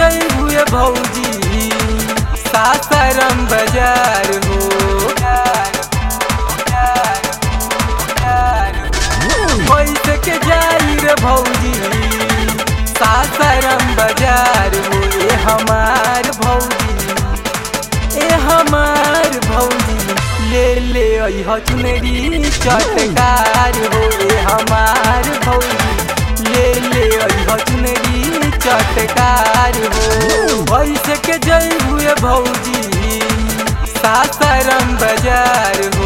जई हुए भौजी सासाराम बाजार हो पैसे के जाई रे भौजी सासाराम बाजार हो ए हमार भौजी ए हमार भौजी ले ले अइह चुनरी चटकार हो ए हमार भौजी ले ले अइह चुनरी चटकार हो पैसे के जई हुए भौजी सासाराम बाजार हो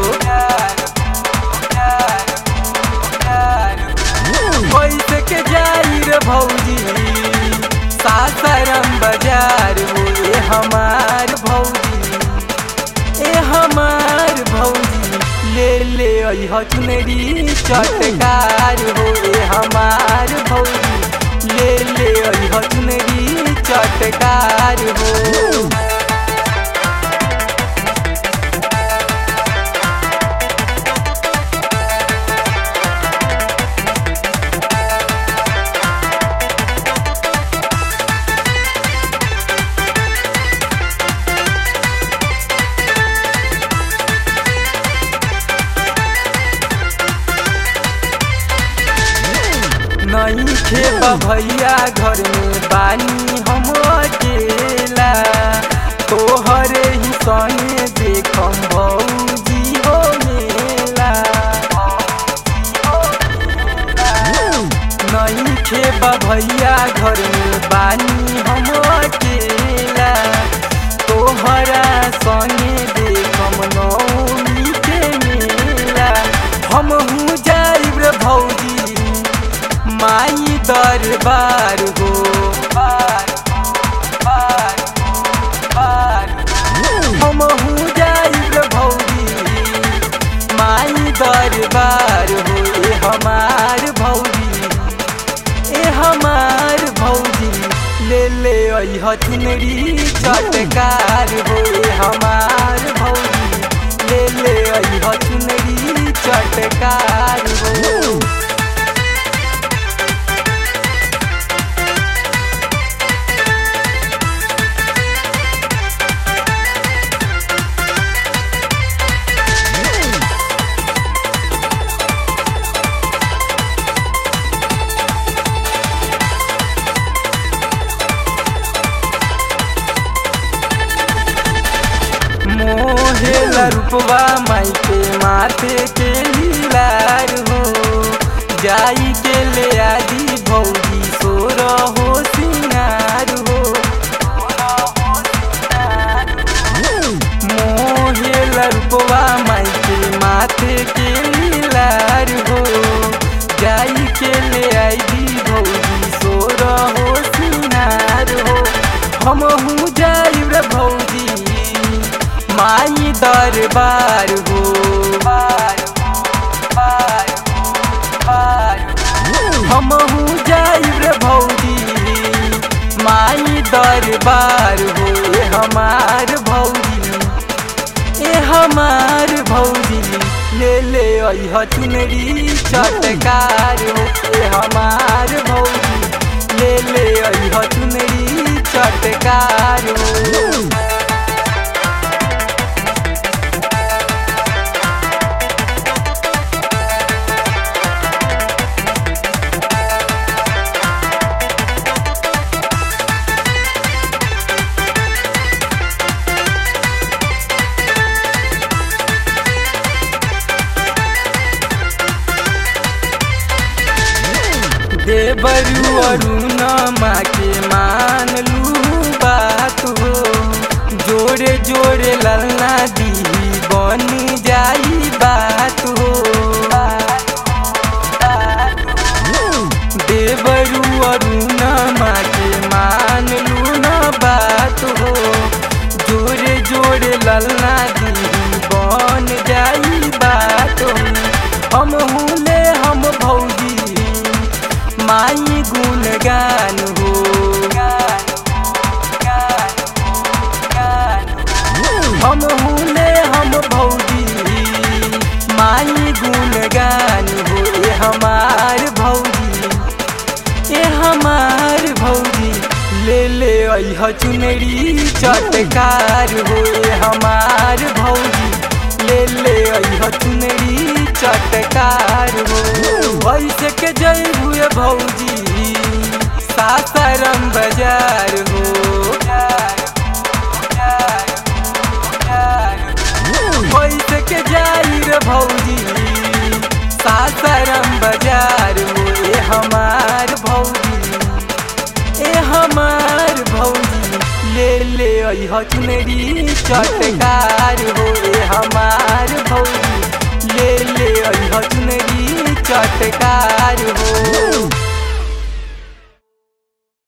पैसे के जाई रे भौजी सासाराम बाजार हो ए हमार भौजी ए हमार भौजी ले ले अइह चुनरी चटकार हो ए हमार भौजी ले ले अइह चुनरी चटकार हो नहीं खेबा भैया घर में बानी हम अकेला तोहरे ही संगे देखम भौजी हो मेला नहीं खेबा भैया घर में बानी हम अकेला तोहरा संगे देखम नौमी के मेला हम हूँ जाइब रे भौजी माई दरबार हो बार बार बार हम हूँ जाइब भौजी माई दरबार हो ए हमार भौजी ए हमार भौजी ले ले अइह चुनरी चटकार हो ए हमार भौजी ले ले अइह चुनरी चटकार हो मोहेला रूपवा माई के माथे के लीलार हो जाई के ले आदि भौजी सोर हो सिंगार हो मोहेला रूपवा माई के माथे के लीलार हो जाई के ले आदि भौजी सोर हो सिंगार हो हम हूँ जाई रे भौजी माई दरबार हो बार बार बार हम हूँ जाइब रे भौजी माई दरबार हो ए हमार भौजी ए हमार भौजी ले ले अइह चुनरी चटकार हो ए हमार भौजी ले ले अइह चुनरी चटकार हो देवरू अरुण माँ के मान लू बात हो जोड़े जोड़े ललना दी बन जाई बात हो देवरू अरुण माँ के मान लू न बात हो जोड़े जोड़े ललना दी बन जाई बात हो हम हुले हम भौजी माई गुणगान हो हम हुले हम भौजी अह चुनरी चटकार हो हमार भौजी ले ले अह चुनरी चटकार हो वैसे के जय हुए भौजी सासाराम बाजार हो वैसे के जाई रे भौजी सासाराम बाजार हो ए हमार भौजी ए हमार भौजी ले ले अह चुनरी चटकार हो ए हमार भौजी ले ले अह चुनरी चटकार हो